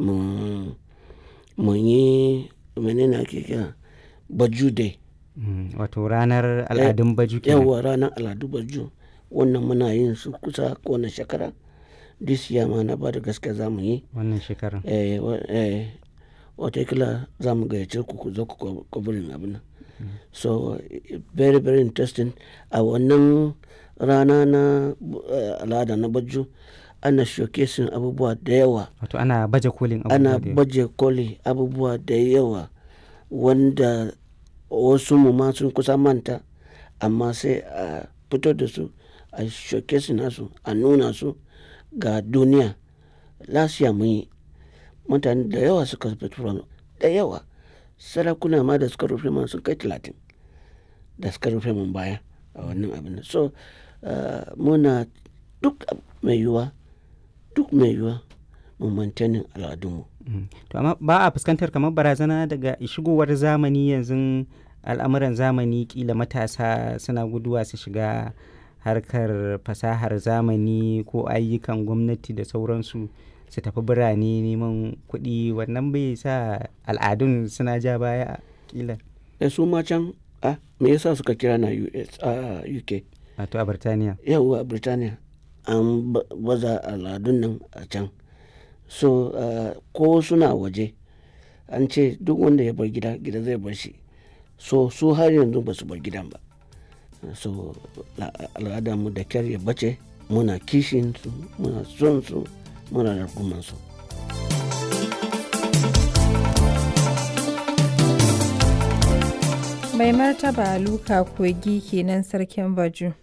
mu yi menene ake kira baju day wato ranar al'adun baju kenan yawa ranar al'adu baju wannan muna yin su kusa kowane shekara this year ma na ba da gaske za mu yi wannan shekarar watakila za mu gayyace ku ku zo ku kwaburin abin nan so very very interesting a wannan rana na al'ada na baju ana showcasing abubuwa da yawa wato ana baje kolin abubuwa ana baje koli abubuwa da yawa wanda wasu mu ma sun kusa manta amma sai a fito da su a showcasing nasu a nuna su ga duniya lasiya mun yi mutane da yawa suka fito da yawa sarakuna ma da suka rufe man sun kai talatin da suka rufe man baya a wannan abin so muna duk mai yiwuwa duk mai yiwuwa mu mantanin al'adunmu to amma ba a fuskantar kamar barazana daga shigowar zamani yanzu al'amuran zamani kila matasa suna guduwa su shiga harkar fasahar zamani ko ayyukan gwamnati da sauransu su tafi birane neman kuɗi wannan bai sa al'adun suna ja baya kila da su ma can a me yasa suka kira na US a UK wato a Birtaniya yawwa a Birtaniya an baza al'adun nan a can so ko suna waje an ce duk wanda ya bar gida gida zai bar shi so su har yanzu ba su bar gidan ba so al'adarmu da kyar ya bace muna kishin su muna son su muna rarguman su mai martaba luka kogi kenan sarkin baju